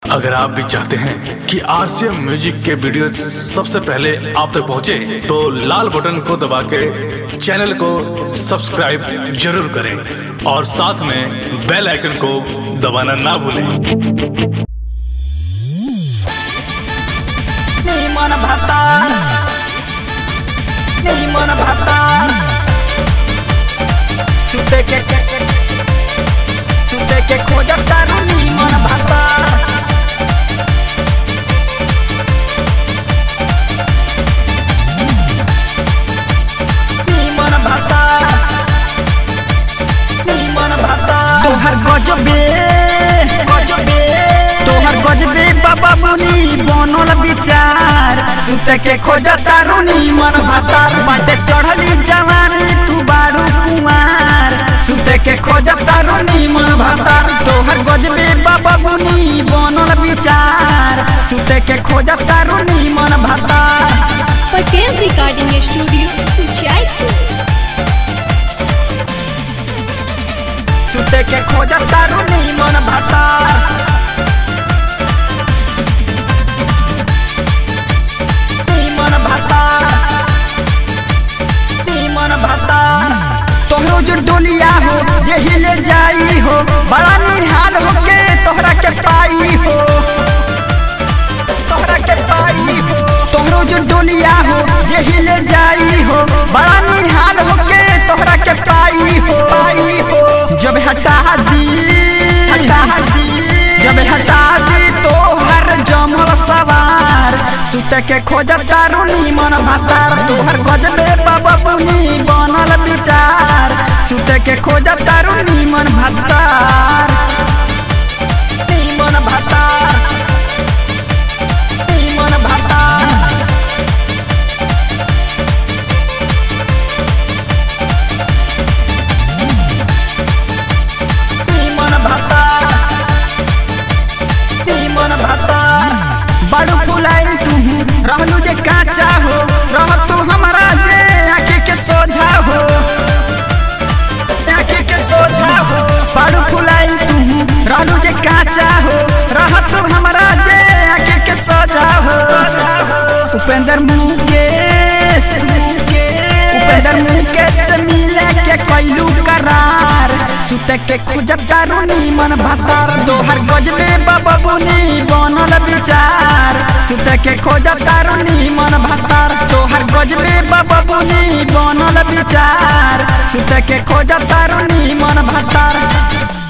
अगर आप भी चाहते हैं कि आरसीएम म्यूजिक के वीडियो सबसे पहले आप तक पहुंचे, तो लाल बटन को दबा के चैनल को सब्सक्राइब जरूर करें और साथ में बेल आइकन को दबाना ना भूलें नहीं मन भाता नहीं मन भाता सुते के सुते के खोजब तारू नहीं मन भाता नहीं मन भाता नहीं मन भाता तोहर गजबे गजबे तोहर गजबे बाबा मुनि बनल विचार सुते के खोजा तारुनी मन भातार बाटे चढ़ली जवानी तू बारू कुमार सुते के खोजा तारुनी मन भातार तोहर गजबे बाबा मुनि बनल विचार सुते के खोजा तारुनी मन भातार पटेल रिकॉर्डिंग स्टूडियो उचाईपुर सुते के खोजा तारुनी मन भातार नी मन भातार नी मन भातार तोहरो जो डोलिया हो जे हिले जाई हो बड़ा निहाल हो के तोहरा के पाई हो तोहरा के पाई हो तोहरो जो डोलिया हो जे हिले जाई हो बड़ा निहाल हो के तोहरा के पाई हो पाई हो जब हटा दी हटा दी जब हटा दी तो हर जमल सवार सुते के खोजब तारुनी मन भातार तोहर गजबे बाबा बुनी बनल विचार सुते के खोजब तारुनी मन भातार नी मन भातार नी मन भातार मन भाता मन भाता बड़ू फुलाई तू रहलू जे काचा हो रह तू हमारा जे आँखी के सोझा हो आँखी के सोझा हो बड़ू फुलाई तू रहलू जे काचा हो रह तू हमारा जे आँखी के सोझा हो उपेंद्र मुकेश उपेंद्र मुकेश से मिले के कैलू करार सुते के खुजब दारुनी मन भातार दोहर गजबे बाबा बुनी बनल विचार सुते के खोजब दारुनी मन भातार तोहर गजबे बाबा बुनी बनल विचार सुते के खोजब दारुनी मन भातार